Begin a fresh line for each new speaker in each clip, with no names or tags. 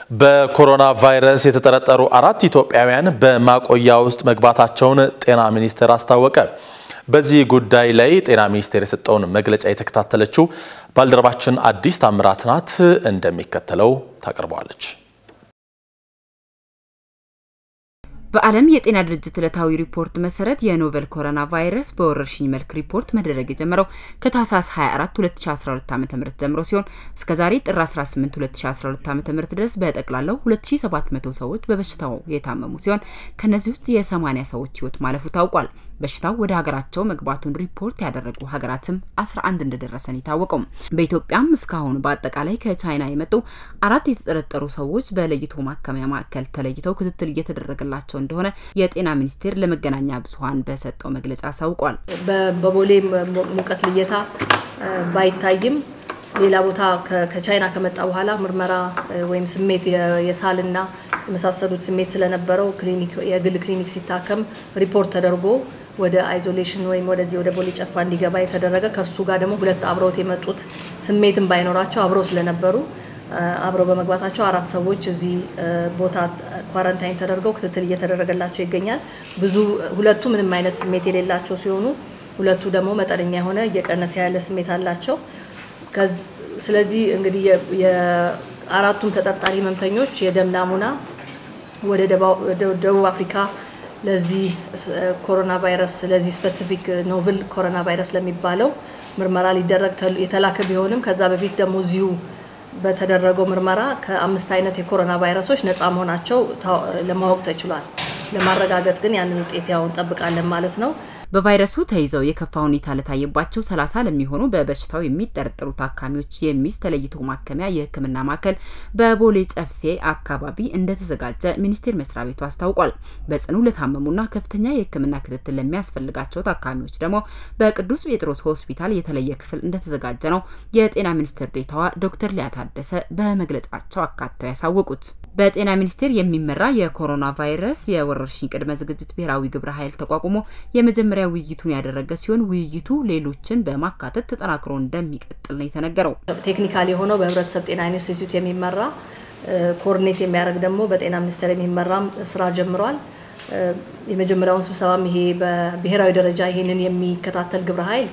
በኮሮና ቫይረስ የተጠረጠሩ አራት ኢትዮጵያውያን በማቆያ ውስጥ መግባታቸውን ጤና ሚኒስቴር አስታወቀ። በዚህ ጉዳይ ላይ ጤና ሚኒስቴር የሰጠውን መግለጫ የተከታተለችው ባልደረባችን አዲስ ታምራት ናት፣ እንደሚከተለው ታቀርበዋለች።
በዓለም የጤና ድርጅት ዕለታዊ ሪፖርት መሰረት የኖቨል ኮሮና ቫይረስ በወረርሽኝ መልክ ሪፖርት መደረግ የጀመረው ከታህሳስ 24 2012 ዓ.ም ጀምሮ ሲሆን እስከ ዛሬ ጥር 18 2012 ዓ.ም ድረስ በጠቅላላው 2700 ሰዎች በበሽታው የታመሙ ሲሆን ከነዚህ ውስጥ የ80 ሰዎች ሕይወት ማለፉ ታውቋል። በሽታው ወደ ሀገራቸው መግባቱን ሪፖርት ያደረጉ ሀገራትም 11 እንደደረሰን የታወቀው። በኢትዮጵያም እስካሁን በአጠቃላይ ከቻይና የመጡ አራት የተጠረጠሩ ሰዎች በለይቶ ማከሚያ ማዕከል ተለይተው ክትትል እየተደረገላቸው እንደሆነ የጤና ሚኒስቴር ለመገናኛ ብዙኃን በሰጠው መግለጫ አሳውቋል።
በቦሌ ሙቀት ልየታ ባይታይም ሌላ ቦታ ከቻይና ከመጣ በኋላ ምርመራ ወይም ስሜት የሳልና የመሳሰሉት ስሜት ስለነበረው የግል ክሊኒክ ሲታከም ሪፖርት ተደርጎ ወደ አይዞሌሽን ወይም ወደዚህ ወደ ቦሌ ጨፋ እንዲገባ የተደረገ ከሱ ጋር ደግሞ ሁለት አብረውት የመጡት ስሜትን ባይኖራቸው አብረው ስለነበሩ አብረው በመግባታቸው አራት ሰዎች እዚህ ቦታ ኳረንታይን ተደርገው ክትትል እየተደረገላቸው ይገኛል። ብዙ ሁለቱ ምንም አይነት ስሜት የሌላቸው ሲሆኑ ሁለቱ ደግሞ መጠነኛ የሆነ እየቀነሰ ያለ ስሜት አላቸው። ስለዚህ እንግዲህ የአራቱም ተጠርጣሪ ህመምተኞች የደም ናሙና ወደ ደቡብ አፍሪካ ለዚህ ኮሮና ቫይረስ ለዚህ ስፔሲፊክ ኖቭል ኮሮና ቫይረስ ለሚባለው ምርመራ ሊደረግ የተላከ ቢሆንም ከዛ በፊት ደግሞ እዚሁ በተደረገው ምርመራ ከአምስት አይነት የኮሮና ቫይረሶች ነፃ መሆናቸው ለማወቅ ተችሏል። ለማረጋገጥ ግን ያንን ውጤት ያው እንጠብቃለን ማለት ነው።
በቫይረሱ ተይዘው የከፋ ሁኔታ ለታየባቸው ሰላሳ ለሚሆኑ በበሽታው የሚጠረጠሩ ታካሚዎች የሚይዝ ተለይቶ ማከሚያ የሕክምና ማዕከል በቦሌ ጨፌ አካባቢ እንደተዘጋጀ ሚኒስቴር መስሪያ ቤቱ አስታውቋል። በጽኑ ለታመሙና ከፍተኛ የሕክምና ክትትል ለሚያስፈልጋቸው ታካሚዎች ደግሞ በቅዱስ ጴጥሮስ ሆስፒታል የተለየ ክፍል እንደተዘጋጀ ነው የጤና ሚኒስትር ዴኤታዋ ዶክተር ሊያ ታደሰ በመግለጫቸው አካተው ያሳወቁት። በጤና ሚኒስቴር የሚመራ የኮሮና ቫይረስ የወረርሽኝ ቅድመ ዝግጅት ብሔራዊ ግብረ ኃይል ተቋቁሞ የመጀመሪያ ውይይቱን ያደረገ ሲሆን ውይይቱ ሌሎችን በማካተት ተጠናክሮ እንደሚቀጥል ነው የተነገረው።
ቴክኒካል የሆነው በህብረተሰብ ጤና ኢንስቲትዩት የሚመራ ኮኦርዲኔት የሚያደርግ ደግሞ በጤና ሚኒስቴር የሚመራም ስራ ጀምሯል። የመጀመሪያውን ስብሰባም ይሄ በብሔራዊ ደረጃ ይሄንን የሚከታተል ግብረ ኃይል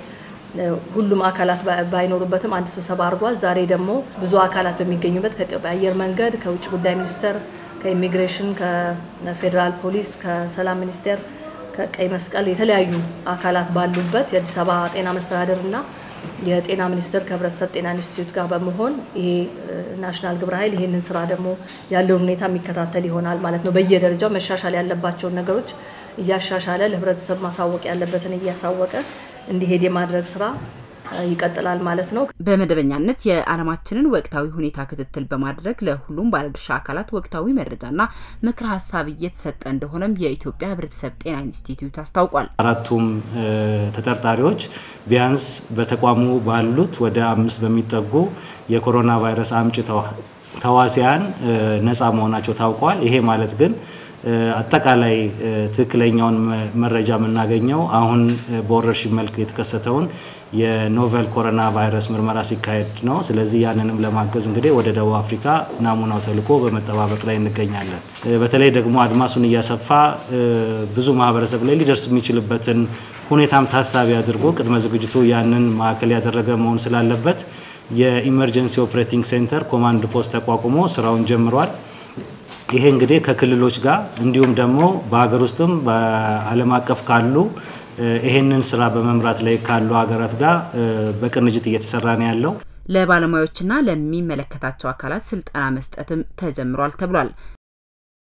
ሁሉም አካላት ባይኖሩበትም አንድ ስብሰባ አድርጓል። ዛሬ ደግሞ ብዙ አካላት በሚገኙበት ከአየር መንገድ፣ ከውጭ ጉዳይ ሚኒስቴር፣ ከኢሚግሬሽን፣ ከፌዴራል ፖሊስ፣ ከሰላም ሚኒስቴር፣ ከቀይ መስቀል የተለያዩ አካላት ባሉበት የአዲስ አበባ ጤና መስተዳደር እና የጤና ሚኒስቴር ከህብረተሰብ ጤና ኢንስቲትዩት ጋር በመሆን ይሄ ናሽናል ግብረ ኃይል ይሄንን ስራ ደግሞ ያለውን ሁኔታ የሚከታተል ይሆናል ማለት ነው። በየደረጃው መሻሻል ያለባቸውን ነገሮች እያሻሻለ ለህብረተሰብ ማሳወቅ ያለበትን እያሳወቀ እንዲሄድ የማድረግ ስራ ይቀጥላል ማለት ነው።
በመደበኛነት የዓለማችንን ወቅታዊ ሁኔታ ክትትል በማድረግ ለሁሉም ባለድርሻ አካላት ወቅታዊ መረጃና ምክረ ሀሳብ እየተሰጠ እንደሆነም የኢትዮጵያ ህብረተሰብ ጤና ኢንስቲትዩት አስታውቋል።
አራቱም ተጠርጣሪዎች ቢያንስ በተቋሙ ባሉት ወደ አምስት በሚጠጉ የኮሮና ቫይረስ አምጪ ተዋሲያን ነፃ መሆናቸው ታውቋል። ይሄ ማለት ግን አጠቃላይ ትክክለኛውን መረጃ የምናገኘው አሁን በወረርሽኝ መልክ የተከሰተውን የኖቨል ኮሮና ቫይረስ ምርመራ ሲካሄድ ነው። ስለዚህ ያንንም ለማገዝ እንግዲህ ወደ ደቡብ አፍሪካ ናሙናው ተልኮ በመጠባበቅ ላይ እንገኛለን። በተለይ ደግሞ አድማሱን እያሰፋ ብዙ ማህበረሰብ ላይ ሊደርስ የሚችልበትን ሁኔታም ታሳቢ አድርጎ ቅድመ ዝግጅቱ ያንን ማዕከል ያደረገ መሆን ስላለበት የኢመርጀንሲ ኦፕሬቲንግ ሴንተር ኮማንድ ፖስት ተቋቁሞ ስራውን ጀምሯል። ይሄ እንግዲህ ከክልሎች ጋር እንዲሁም ደግሞ በሀገር ውስጥም በዓለም አቀፍ ካሉ ይሄንን ስራ በመምራት ላይ ካሉ ሀገራት ጋር በቅንጅት እየተሰራ ነው ያለው።
ለባለሙያዎችና ለሚመለከታቸው አካላት ስልጠና መስጠትም ተጀምሯል ተብሏል።